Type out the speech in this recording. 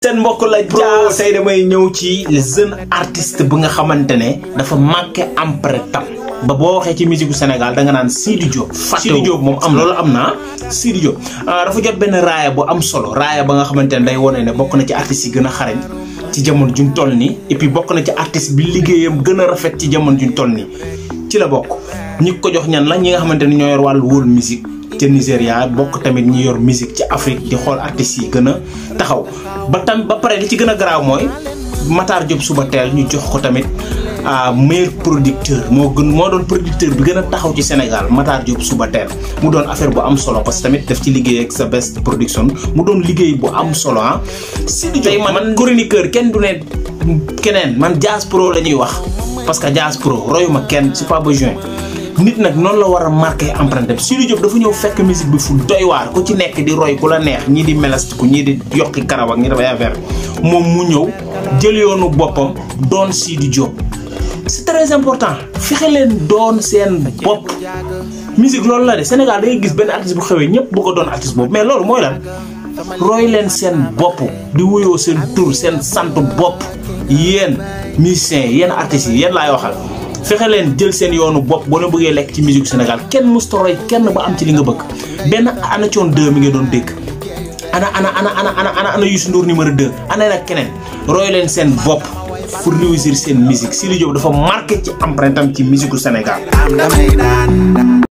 seen mbokk la jaa tey damay ñëw ci jeune artiste bu nga xamante ne dafa marqué empreinte am ba boo waxee ci musique gu Sénégal da nga naan Sidi Diop. Sidi Diop moom am loolu am na Sidi Diop dafa jot benn raaya bu am solo raaya ba nga xamante ne day wane ne bokk na ci artistes yi gën a xarañ ci jamono juñ toll nii et puis bokk na ci artiste bi liggéeyam gën a rafet ci jamono juñ toll nii ci la bokk ñi ko jox ñan la ñi nga xamante ne ñoo yor wàllu world musique ca Nigéria bokk tamit ñi yor musique ci Afrique di xool artistes yi gën a taxaw ba tam ba pare li ci gën a garaaw mooy Matar Diop suba teel ñu jox ko tamit meilleur producteur moo gën moo doon producteur bi gën a taxaw ci Sénégal Matar Diop suba teel mu doon affaire bu am solo parce que tamit daf ci liggéey ak sa best production mu doon liggéey bu am solo ah. Sidi Diop man chroniqueur kenn du ne keneen man Jazz Pro la ñuy wax parce que Jazz Pro royuma kenn c'est pas besoin. nit nag noonu la war a marqué empreinte am Sidi Diop dafa ñëw fekk musique bi fu doy waar ku ci nekk di roy ku la neex ñii di melastiku ñii di yokki karaw ak ñi dafay affaire moom mu ñëw jël yoonu boppam doon Sidi Diop. c'est très important fexe leen doon seen bopp musique loolu la de Sénégal da ngay gis benn artiste bu xewee ñëpp bëgg a doon artiste boobu mais loolu mooy lan roy leen seen bopp di wuyoo seen tur seen sant bopp yéen musiciens yéen artistes yi yéen laay waxal. fexe leen jël seen yoonu bopp boo leen bëggee lekk ci musique Sénégal kenn musta roy kenn ba am ci li nga bëgg benn ana coon 2 mi nga doon dégg ana ana ana ana ana ana ana Youssou Ndour numéro 2 ana nag keneen roy leen seen bopp pour réussir seen musique Sidi Diop dafa marqué ci empreinte am ci musique Sénégal